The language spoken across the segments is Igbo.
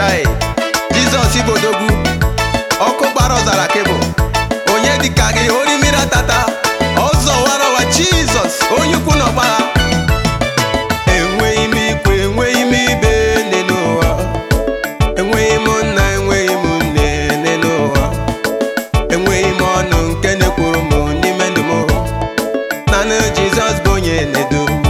chai jizọs ibodogwu ọkụ gbara ọzara kebụl onye dịka gị ori mmiri atata ọzọ warawa jizọs onye ukwu na ọgbagha enweghị m ikwu enweghị m ibe nne n'ụwa enweghị m nna enweghị m nne nne n'ụwa enweghị m ọnụ nke na-ekwuru m n'ime ndụ m naanị jizọs bụ onye na-edu m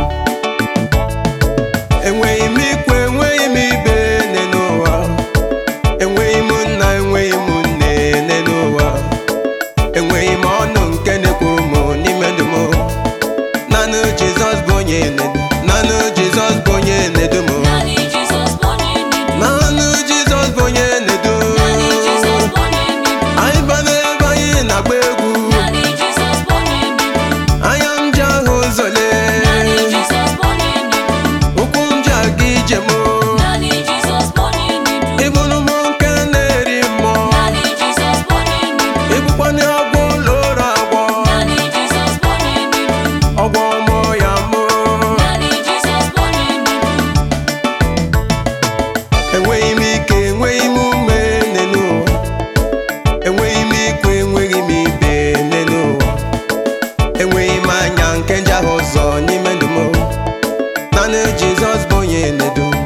enweghị m ikwu enweghị m ibe nne n'ụwa enweghị m nna enweghị m nne nne n'ụwa enweghị m ọnụ nke na-ekwuru m n'ime ndụ m naanị jizọs bụ onye na-edu naanị jizọs bụ onye na-edu m Naanị Jizọs bụ onye na-edu. naanị jizọs bụ onye na-edu Naanị Jizọs bụ onye na-edu. anyị ba n'ebe anyị na-agba egwu Naanị Jizọs bụ onye na-edu. anya m ji ahụ ụzọle Naanị Jizọs bụ onye na-edu. ụkwụ m ji aga ije m Naanị Jizọs bụ onye na-edu. ịbụrụ m nke na-eri mmụọ Naanị Jizọs bụ onye na-edu. ịbụkwanye agwọ ụlọ ụlọ agwọ Naanị Jizọs bụ onye na-edu. ọgwọ mụọ ya mụ Naanị Jizọs bụ onye na-edu. enweghị m ike enweghị m ume nne n'ụwa enweghị m ikwu enweghị m ibe nne n'ụwa enweghị m anya nke nje ahụ ụzọ n'ime ndụ m naanị jizọs bụ onye na-edu m.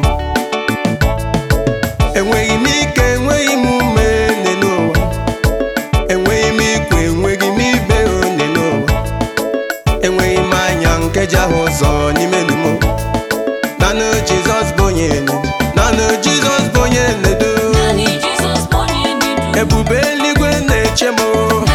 enweghị m ike enweghị m ume nne n'ụwa enweghị m ikwu enweghị m ibe nne n'ụwa enweghị m anya nke ji ahụ ụzọ n'ime ndụ m naanị jizọs bụ onye na-edu naanị jizọs bụ onye na-edu Naanị Jizọs bụ onye na-edu. ebube eluigwe na-eche m